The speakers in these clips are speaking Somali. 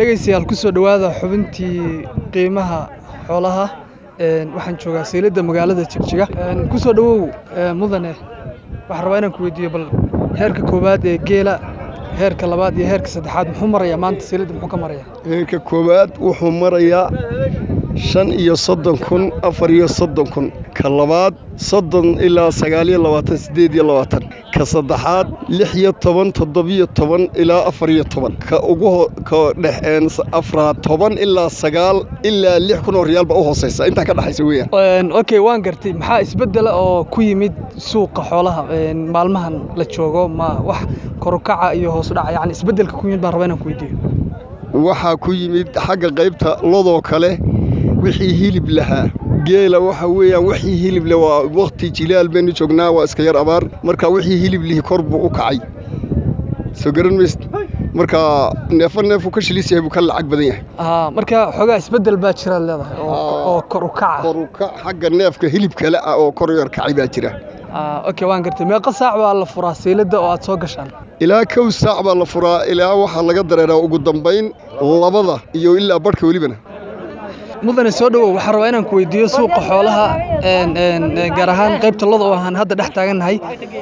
dhegaystayaal ku soo dhowaada xubintii qiimaha xoolaha waxaan joogaa sayladda magaalada jigjiga ku soo dhowow mudane waxaan rabaa inaan ku weydiiyo bal heerka koowaad ee geela heerka labaad iyo heerka saddexaad muxuu marayaa maanta sayladda muxuu ka marayaa heerka koowaad wuxuu marayaa shan iyo soddon kun afar iyo soddon kun ka labaad soddon ilaa sagaaliyo labaatan siddeed iyo labaatan ka saddexaad lix iyo toban toddobiyo toban ilaa afar iyo toban ka ugu ka dhex afraad toban ilaa sagaal ilaa lix kun oo riyaal baa u hoosaysa intaa ka dhexaysa weeyaan okay waan gartay maxaa isbeddela oo ku yimid suuqa xoolaha maalmahan la joogo ma wax korukaca iyo hoos u dhaca yacni isbeddelka ku yimid baan rabaa inaan ku weydiiyo waxaa ku yimid xagga qaybta lodoo kale wixii hilib lahaa geela waxa weeyaan wixii hilib leh waa wakhti jilaal baynu joognaa waa iska yar abaar marka wixii hilib lihi kor buu u kacay soo garan maysid marka neefo neefuu ka shilis yahay buu ka lacag badan yahay marka xoogaa isbeddel baa jiraad leedahay oo kor u kaca kor u kac xagga neefka hilib kale ah oo kor yar kacay baa jira okay waan gartay meeqa saac baa la furaa sayladda oo aad soo gashaan ilaa kow saac baa la furaa ilaa waxaa laga dareeraa ugu dambayn labada iyo ilaa barhka welibana mudane soo dhowow waxaan rabaa inaan ku weydiiyo suuqa xoolaha gaar ahaan qaybta loda oo aan hadda dhex taagannahay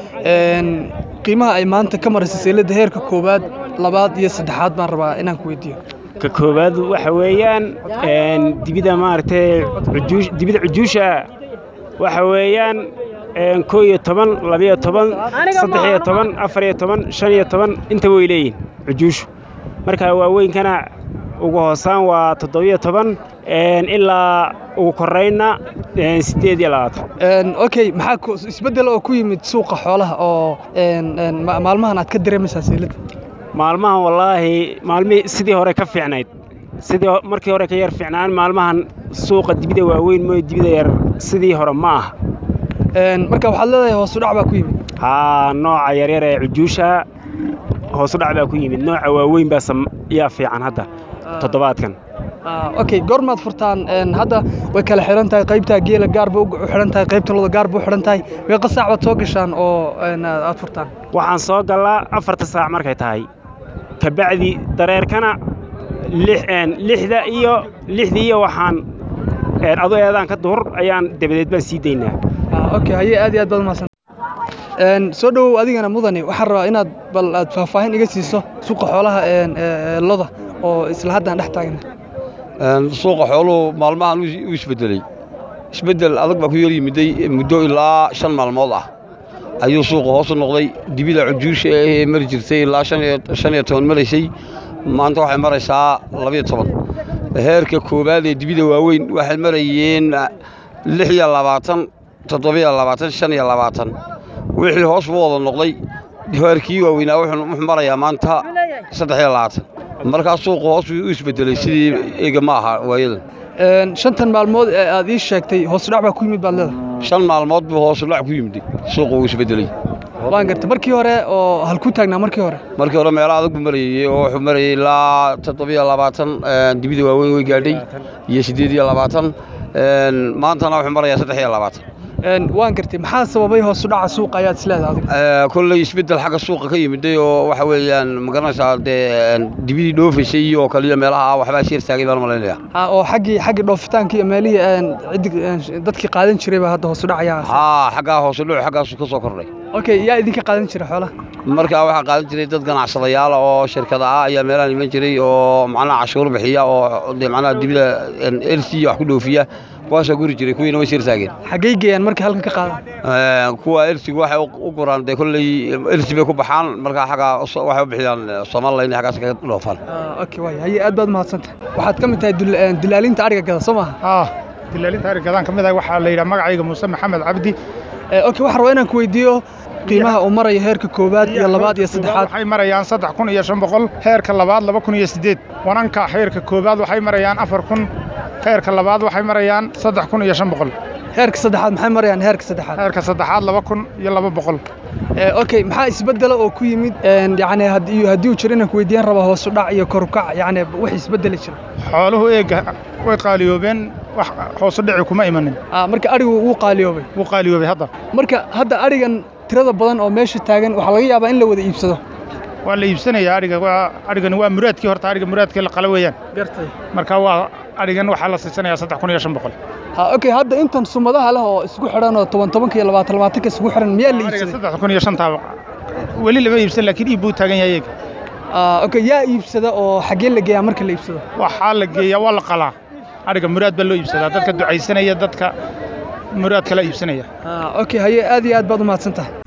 qiimaha ay maanta ka maraysa sayladda heerka koowaad labaad iyo saddexaad baan rabaa inaan ku weydiiyo ka koowaad waxa weeyaan dibida maaragtay dibida cujuusha waxa weeyaan koo iyo toban labiyo toban saddex iyo toban afar iyo toban shan iyo toban inta way leeyihin cujuushu marka waaweynkana ugu hoosaan waa toddobiyo toban ilaa ugu korraynna siddeed iyo labaatan okay maxaa isbeddel oo ku yimid suuqa xoolaha oo maalmahan aad ka dareemaysaa sayladda maalmahan wallaahi maalmihii sidii hore ka fiicnayd sidii markii hore ka yar fiicnaan maalmahan suuqa dibida waaweyn mooy dibida yar sidii hore ma aha marka waxaad leedahay hoosu dhac baa ku yimid haa nooca yaryar ee cujuusha hoosu dhac baa ku yimid nooca waaweyn baa yaa fiican hadda toddobaadkan okay goormaad furtaan hadda way kala xihan tahay qaybtaa geela gaarba u xidhan tahay qaybta loda gaarba u xidhan tahay meeqa saac baad soo gashaan oo aad furtaan waxaan soo gallaa afarta saac markay tahay kabacdi dareerkana lixda iyo lixda iyo waxaan adu eedaanka duhur ayaan dabadeed baan sii daynaa okay haye aad iyo aad baad umahadsan soo dhowow adigana mudane waxaan rabaa inaad bal aad faahfaahin iga siiso suuqa xoolaha loda oo isla haddaan dhex taagna suuqa xooluhu maalmahan u isbeddeley isbeddel adag baa ku yar yimiday muddo ilaa shan maalmood ah ayuu suuqa hoosu noqday dibida cujuusha ee mari jirtay ilaa shan iyo toban maraysay maanta waxay maraysaa labiyo toban heerka koowaad ee dibida waaweyn waxay marayeen lix iyo labaatan toddobiyo labaatan shan iyo labaatan wixii hoos buu wada noqday heerkii waaweynaa wuxuu marayaa maanta saddex iyo labaatan markaa suuqu hoos u isbeddelay sidii ega ma aha waayadan shantan maalmood ee aad ii sheegtay hoos udhac baa ku yimid baad leedahay shan maalmood buu hoos udhac ku yimid suuqu uu isbeddelay waan gartay markii hore oo halkuu taagnaa markii hore markii hore meelo adag buu marayey oo wuxuu marayey ilaa toddobiyo labaatan dibida waaweyn way gaadhay iyo siddeed iyo labaatan maantana wuxuu marayaa saddex iyo labaatan waan gartay maxaa sababay hoos u dhaca suuqa ayaad isleedahay adiga kolley isbeddel xagga suuqa ka yimiday oo waxa weeyaan magaranaysaa dee dibidii dhoofaysay iyo kaliya meelaha waxbaa sheer taagay baan malaynayaa oo xaggii xaggii dhoofitaanka iyo meelihii ciddi dadkii qaadan jiray baa hadda hoos u dhacayaa haa xaggaa hoos u dhacu xaggaasu ka soo kordhay okay yaa idinka qaadan jira xoolaha markaa waxaa qaadan jiray dad ganacsadayaala oo shirkada ah ayaa meelahan iman jiray oo macnaha cashuur bixiya oo dee macnaha dibida elsi wax ku dhoofiya kuwaasaa guri jiray kuwiina way sirtaageen xaggay geeyaan markay halkan ka qaadan kuwa elsigu waxay u guraan dee kolley elsi bay ku baxaan markaa xaggaa waxay u bixiyaan somalilan inay xaggaas kaga dhoofaan okay waay haye aad baad mahadsantahay waxaad ka mid tahay dilaalinta ariga gada soo maaha haa dilaalinta ariga gadaan ka mid ah waxaa la yidhaha magacayga muuse maxamed cabdi okay waxaan rabaa inaan ku weydiiyo qiimaha uu marayo heerka koowaad iyo labaad iyo saddexaad waxay marayaan saddex kun iyo shan boqol heerka labaad laba kun iyo siddeed wananka heerka koowaad waxay marayaan afar kun heerka labaad waxay marayaan saddex kun iyo shan boqol heerka saddexaad maxay marayaan heerka saddexaad heerka saddexaad laba kun iyo laba boqol okay maxaa isbeddela oo ku yimid yacni haddii haddii uu jiro inaan ku weydiiyaan raba hoos u dhac iyo kor u kac yacni wax isbeddeli jira xooluhu eega way qaaliyoobeen wax hoos u dhici kuma imanin marka arigu wuu qaaliyoobay wuu qaaliyoobay hadda marka hadda arigan tirada badan oo meesha taagan waxaa laga yaabaa in la wada iibsado waa la iibsanayaa adhiga waa adhigani waa muraadkii horta adhiga muraadkii la qala weeyaan gartay marka waa adhigan waxaa la siisanayaa saddex kun iyo shan boqol ha okay hadda intan sumadaha leh oo isku xidhan oo toban tobanka iyo labaatan labaatanka isku xidhan miyaa la adhiga iibsaday saddex kun iyo shantaa weli lama iibsan laakiin iib buu taagan yahay iyaga Ah, okay yaa iibsada oo xaggee la geeyaa marka la iibsado waxaa la geeyaa waa la qalaa adhiga muraad baa loo iibsadaa dadka ducaysanaya dadka muraad kala iibsanaya Ah, okay haye aad iyo aad baad u mahadsan tahay